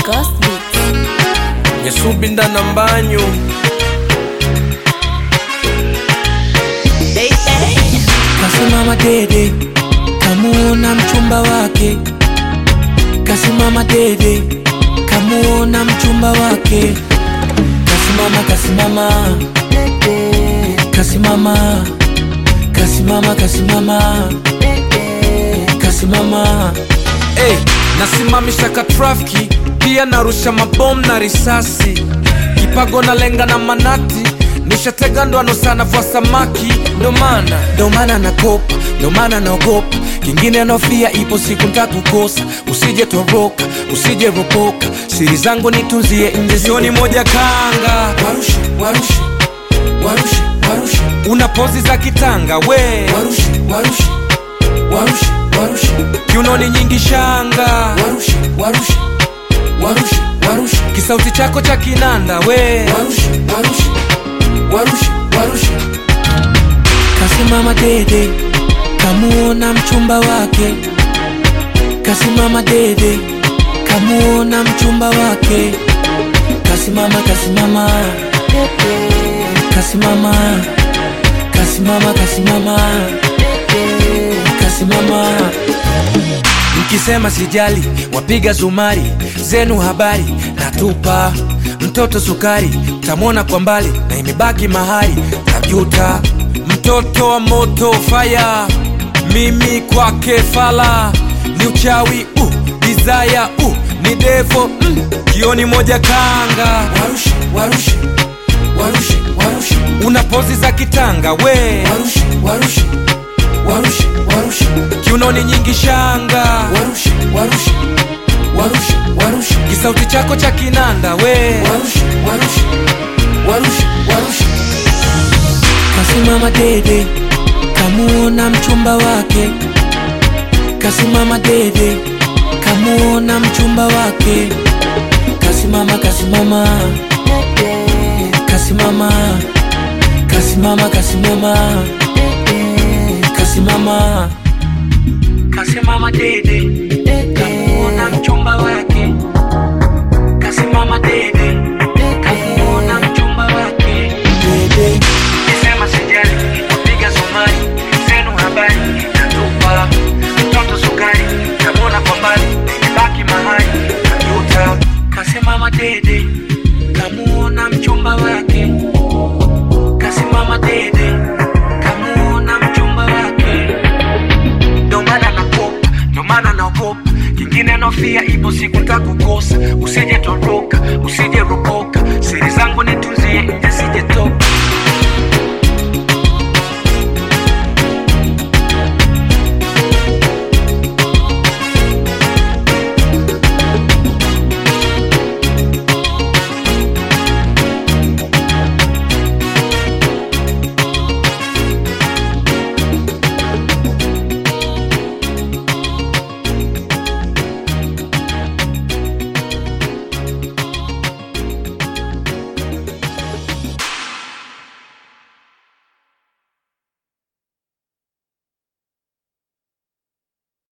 Ghost Beats. nyesubinda na mbanyu Kasimama dede, kamuona mchumba wake. Kasimama dede, kamuona mchumba wake. Kasimama, kasimama, kasimama, kasimama, kasimama, kasimama. hey, nasimamisha ka trafiki pia narusha mabomu na risasi kipago na lenga na manati nishatega ndoano sana vwa samaki ndo maana ndo maana nakopa, ndo maana naogopa, kingine nofia, ipo siku ntakukosa. Usije toroka, usije ropoka, siri zangu nitunzie nje, sioni moja kanga warushe, warushe, warushe, warushe, una pozi za kitanga we warushe, warushe, warushe, warushe, kiunoni nyingi shanga warushe, warushe, warushe, warushe, kisauti chako cha kinanda we warushe, warushe, warushe, warushe. Kasimama dede, kamuona mchumba wake. Kasimama dede, kamuona mchumba wake. Kasimama, kasimama, kasimama, kasimama, kasimama, kasimama. Mkisema sijali, wapiga zumari zenu habari natupa mtoto sukari, tamwona kwa mbali na imebaki mahali tajuta. mtoto wa moto faya mimi kwake fala ni uchawi uh, desire uh, ni devo mm, kioni moja kanga Warushe, warushe, warushe, warushe, una pozi za kitanga we warushe, warushe, warushe, warushe, kiunoni nyingi shanga warushe, warushe, warushe, warushe, kisauti chako cha kinanda we warushe, warushe, warushe, warushe. Kasimama dede, kamuona mchumba wake. Kasimama dede, kamuona mchumba wake. Kasimama, kasimama, kasimama, kasimama, kasimama, kasimama, kasimama dede, kamuona mchumba wake. Kasimama dede, kamuona mchumba wake. Dede. Nisema sijali, wapiga zumari zenu habari natupa mtoto sukari tamwona kwa mbali imebaki mahali tajuta Kasimama dede, kamuona mchumba wake. Kasimama dede, kamuona mchumba wake. ndo maana nakopa ndo maana naogopa kingine nofia ipo siku ntakukosa usije toroka usije ropoka siri zangu nitunzie nje sije toka